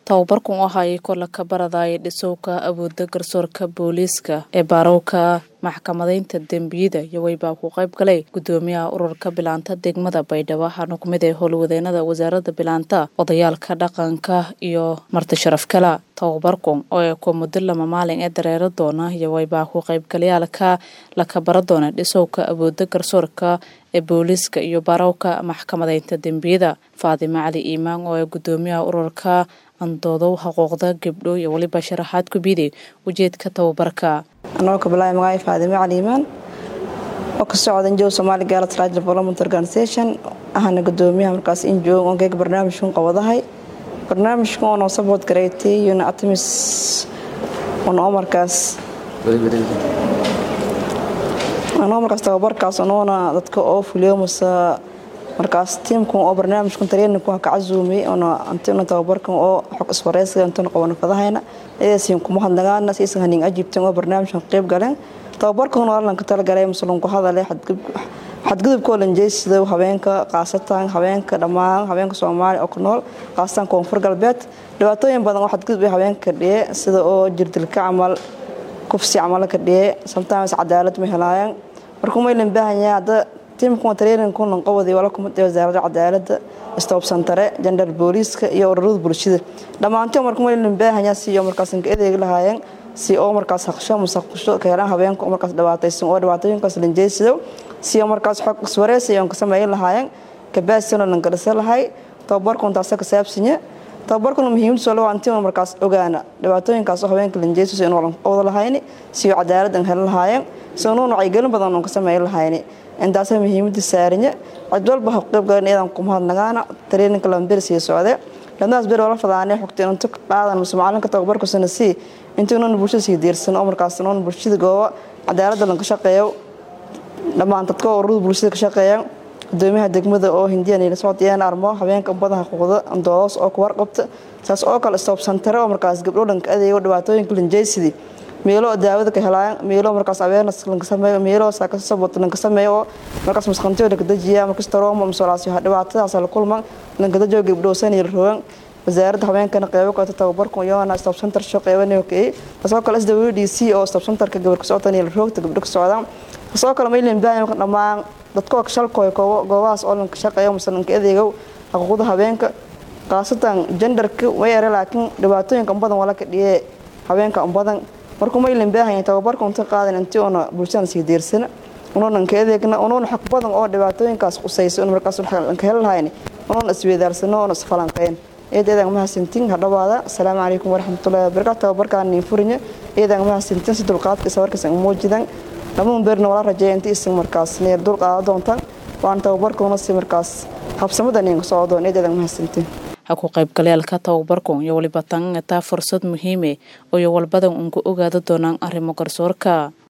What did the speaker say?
tababarkan oo hayay kola ka baradaya dhisowka awoodda garsoorka booliiska ee baarowka maxkamadaynta dembiyada yowey baa ku qayb galay gudoomiyaha ururka bilaanta degmada baydhabo waxaana kumid ah howlwadeenada wasaaradda bilaanta odayaalka dhaqanka iyo marti sharaf kala tababarkan oo ee ku muddo lama maalin ee dareero doona yowey baa ku qaybgalayaalka laka bara doona dhisowka awoodda garsoorka ee booliiska iyo baarowka maxkamadaynta dembiyada faadimo cali iimaan oo ee gudoomiyaha ururka andoodow xuquuqda gabdho iyo weliba sharaxaad ku biiday ujeedka tababarka anoo ka bilaabay magaca faadimo cali iimaan oo ka socda injow somaali gaala trade development organization ahana gudoomiyaha markaas injow oo geega barnaamijkan qabadahay barnaamijkan oo noo sabood gareetay yuna atamis oo markaas anoo markaas tababarkaas anoona dadka oo fuliyo mase markaas tiimkan oo barnaamijkan tareeninkan ka casuumay oona antina tababarkan oo xog iswareysiga intana qabana fadahayna idaasiin kuma hadnagaana siisan hanin ajibtan oo barnaamijkan qayb galeen tababarkan oo lanka talagalay muslum ku hadalay xadgudubkoo lanjeysida haweenka qaasatan haweenka dhammaan haweenka soomaaliya oo ku nool qaasatan koonfur galbeed dhibaatooyin badan oo xadgudub ay haweenka dhiye sida oo jirdilka camal kufsi camalo ka dhiye sometimes cadaalad ma helaayaan markuu maylan baahanyaa hadda tiimkan tareeninkunan qabadi wala kumid wasaaradda cadaaladda istoobsantare jandar booliiska iyo ururada bulshada dhammaantii marka maylan baahanyaa si oo markaas ka adeegi lahaayeen si oo markaas haqsho musaqusho ka helaan haweenka oo markaas dhibaataysan oo dhibaatooyinkaas lanjeysido si oo markaas xog iswareysi oon ka sameyn lahaayeen kabaasina lan garasa lahay tababarkun taasa ka saabsanya tababarkuna muhiimadiisu laba antii markaas ogaana dhibaatooyinkaas oo haweenka lanjeysiso inuu wada lahayni si oo cadaalad aan helan lahaayeen si unuun wacyigelin badan oon ka sameyn lahayni intaasa muhiimada saarinya cid walba ha qaybgalan iyadan kumahadnagaana tareeninka lamberi sii socde ladnaas beri wala fadaanee xogta intu qaadan mase macalinka tababarkusana sii intuu nuuna bulshada sii diirsan oo markaas nuuna bulshada gooba cadaaladda lanka shaqeeyo dhammaan dadka ururada bulshada ka shaqeeya gudoomiyaha degmada oo hindiyan socodiyeen armo haweenka badaha xuquuqda andoodos oo ku warqabta saas oo kale istoobsantare oo markaas gabdho dhanka adeego dhibaatooyinka lanjeysidii meelo daawada ka helaan meelo markaas awareness lanka sameeyo meelo saakasabot lanka sameeyo oo markaas masqantiyo lanka dajiya markaas tarooma masolaasi dhibaatadaas la kulman lanka dajiyo gabdho sanay rogan wasaaradda haweenkana qeybo kale tababarku iyona stop center soo qeybanayo kay taasoo kale SWDC oo stop centerka gabar ka socotanay la roogta gabdho ka socdaan taasoo kale maylan baahan dhammaan dadka ka shalkooy goobahaas oo lanka shaqeeyo mise lanka adeego xuquuqda haweenka khaasatan genderka way yare laakiin dhibaatooyinka badan wala ka dhiyee haweenka badan markuu maylan baahan tababarka unta qaadan intii oona bulshada sii diirsana unuunan ka adeegna unuuna xog badan oo dhibaatooyinkaas qusayso in markaas lanka heli lahayni unuuna isweedaarsano oona isfalanqeyn eedeedan mahadsantiin hadhawaada asalaamu calaykum waraxmatullahi wabarakaatu tababarkaan niin furinya eedan mahadsantiin si dulqaadka sabarkiisan muujidan dhamaan beerna wala rajeeya intii isin markaas neer dulqaada doontaan waan tababarkuuna si markaas habsamada niin soo doon eedeedan mahadsantiin ha ku qaybgalayaalka tababarkan iyo waliba tan taa fursad muhiime oo iyo walbadan uun ku ogaada doonaan arrimo garsoorka